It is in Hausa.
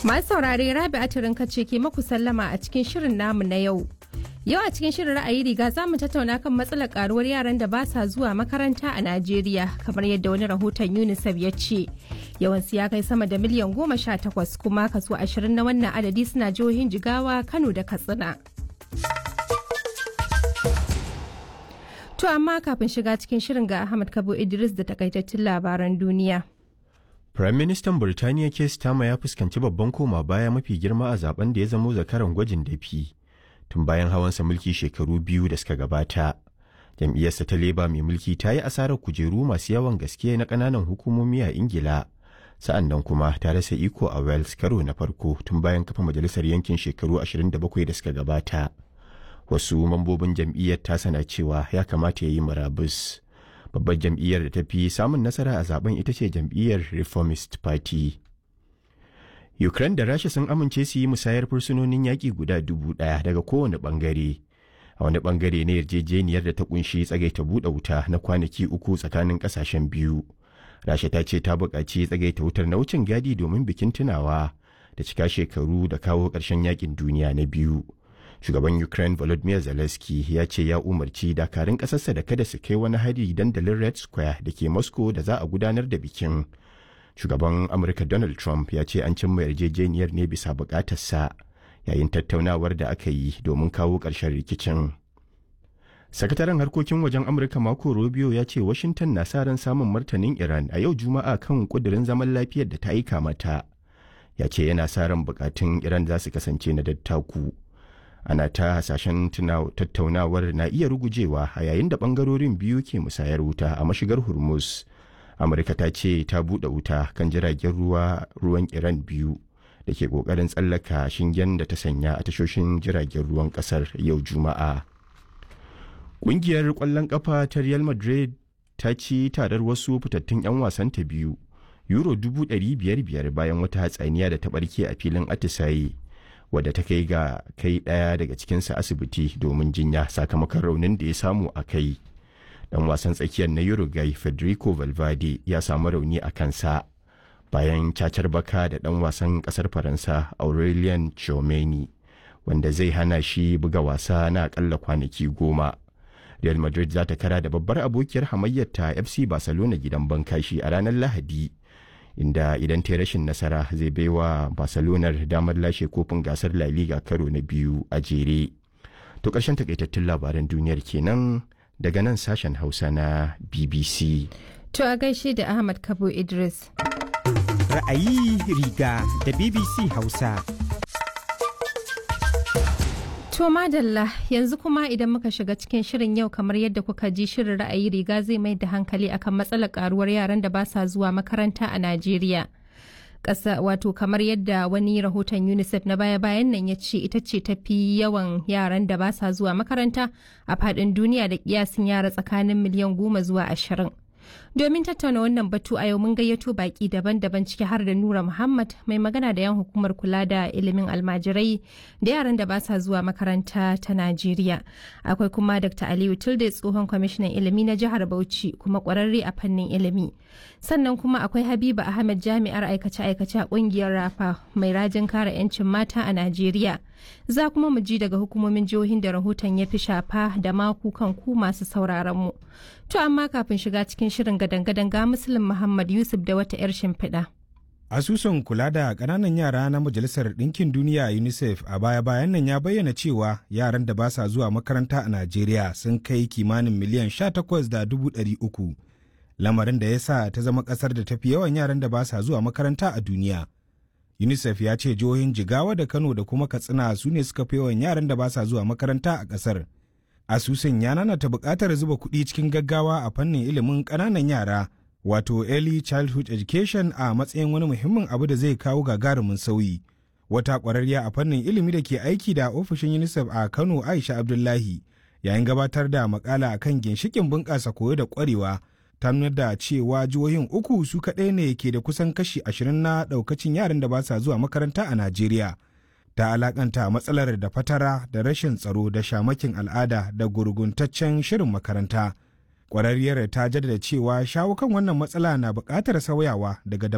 Masu saurare Rabi Atirin kace ke maku sallama a cikin shirin namu na yau. Yau a cikin shirin ra'ayi riga za mu tattauna kan matsalar karuwar yaran da ba sa zuwa makaranta a Najeriya kamar yadda wani rahoton UNICEF ya ce. Yawansu ya kai sama da miliyan goma sha takwas kuma kaso ashirin na wannan adadi suna jihohin Jigawa, Kano da Katsina. To amma kafin shiga cikin shirin ga Ahmad Kabo Idris da takaitattun labaran duniya. Firaministan Birtaniya Keir Starmer ya fuskanci babban koma baya mafi girma a zaben da ya zamo zakaran gwajin dafi tun bayan hawansa mulki shekaru biyu da suka gabata. Jam'iyyarsa ta leba mai mulki ta yi asarar kujeru masu yawan gaske na ƙananan hukumomi a Ingila. Sa'an nan kuma ta rasa iko a Wales karo na farko tun bayan kafa majalisar yankin shekaru 27 da suka gabata. Wasu mambobin jam'iyyar ta sana cewa ya kamata ya yi murabus. babbar jam'iyyar da ta fi samun nasara a zaben ita ce jam'iyyar reformist party ukraine da rasha sun amince su yi musayar fursunonin yaƙi guda dubu ɗaya daga kowane ɓangare a wani ɓangare na yarjejeniyar da ta kunshi tsagaita buɗe wuta na kwanaki uku tsakanin ƙasashen biyu rasha ta ce ta buƙaci tsagaita wutar na wucin gadi domin bikin tunawa da cika shekaru da kawo ƙarshen yaƙin duniya na biyu shugaban ukraine volodymyr zelensky ya ce ya umarci dakarun ƙasarsa da kada su kai wani hari dandalin red square da ke moscow da za a gudanar da bikin shugaban amurka donald trump ya ce an cimma yarjejeniyar ne bisa bukatarsa yayin tattaunawar da aka yi domin kawo ƙarshen rikicin sakataren harkokin wajen amurka mako rubio ya ce washington na sa ran samun martanin iran a yau juma'a kan kudirin zaman lafiyar da ta aika mata ya ce yana sa ran bukatun iran za su kasance na dattaku ana ta hasashen tattaunawar na iya rugujewa a yayin da bangarorin biyu ke musayar wuta a mashigar hormuz amurka ta ce ta buɗe wuta kan jiragen ruwa ruwan iran biyu da ke ƙoƙarin tsallaka shingen da ta sanya a tashoshin jiragen ruwan ƙasar yau juma'a ƙungiyar ƙwallon ƙafa ta real madrid ta ci tarar wasu fitattun 'yan wasanta biyu euro dubu ɗari biyar biyar bayan wata hatsaniya da ta ɓarke a filin atisaye wadda ta kai ga kai ɗaya daga cikinsa asibiti domin jinya sakamakon raunin da ya samu a kai dan wasan tsakiyar na uruguay federico valverde ya samu rauni a kansa bayan cacar baka da dan wasan kasar faransa aurelien chomeni wanda zai hana shi buga wasa na akalla kwanaki goma real madrid za ta kara da babbar abokiyar hamayyarta fc barcelona gidan bankashi a ranar lahadi inda idan ta rashin nasara zai baiwa barcelona damar lashe kofin gasar la liga karo na biyu a jere to ƙarshen takaitattun labaran duniyar kenan daga nan sashen hausa na bbc To a gaishe da Ahmad Kabo Idris. Ra'ayi riga da BBC Hausa. To madalla yanzu kuma idan muka shiga cikin shirin yau kamar yadda kuka ji shirin ra'ayi riga zai mai da hankali akan matsalar karuwar yaran da ba sa zuwa makaranta a Najeriya. Ƙasa wato kamar yadda wani rahoton UNICEF na baya-bayan nan ya ce ita ce tafi yawan yaran da ba sa zuwa makaranta a faɗin duniya da kiyasin yara tsakanin miliyan goma zuwa ashirin. Domin tattauna wannan batu a yau mun gayyato baki daban-daban ciki har da Nura Muhammad mai magana da yan hukumar kula da ilimin almajirai da yaran da ba sa zuwa makaranta ta Najeriya. Akwai kuma Dr. Aliyu Tilde tsohon kwamishinan ilimi na jihar Bauchi kuma kwararre a fannin ilimi. Sannan kuma akwai Habiba Ahmed jami'ar aikace-aikace a kungiyar Rafa mai rajin kare 'yancin mata a Najeriya. Za kuma mu ji daga hukumomin jihohin da rahoton ya fi shafa da maku kan ku masu sauraron mu. To amma kafin shiga cikin shirin gadan-gadan ga Muslim Muhammad Yusuf da wata 'yar shimfiɗa. Asusun kula da ƙananan yara na Majalisar Ɗinkin Duniya UNICEF a baya-bayan nan ya bayyana cewa yaran da ba sa zuwa makaranta a Najeriya sun kai kimanin miliyan 18,300. Lamarin da ya sa ta zama ƙasar da tafi yawan yaran da ba sa zuwa makaranta a duniya. UNICEF ya ce jihohin Jigawa da Kano da kuma Katsina su ne suka fi yawan yaran da ba sa zuwa makaranta a ƙasar. Asusun ya nanata buƙatar zuba kuɗi cikin gaggawa a fannin ilimin ƙananan yara, wato Early Childhood Education a matsayin wani muhimmin abu da zai kawo gagarumin sauyi. Wata ƙwararriya a fannin ilimi da ke aiki da ofishin UNICEF a Kano Aisha Abdullahi, yayin gabatar da makala akan ginshikin bunƙasa koyo da ƙwarewa, ta nuna da cewa jihohin uku su kaɗai ne ke da kusan kashi ashirin na ɗaukacin yaran da ba sa zuwa makaranta a Najeriya. Ta alakanta matsalar da fatara da rashin tsaro da shamakin al'ada da gurguntaccen shirin makaranta. Ƙwararriyar ta jaddada cewa shawo kan wannan matsala na buƙatar sauyawa daga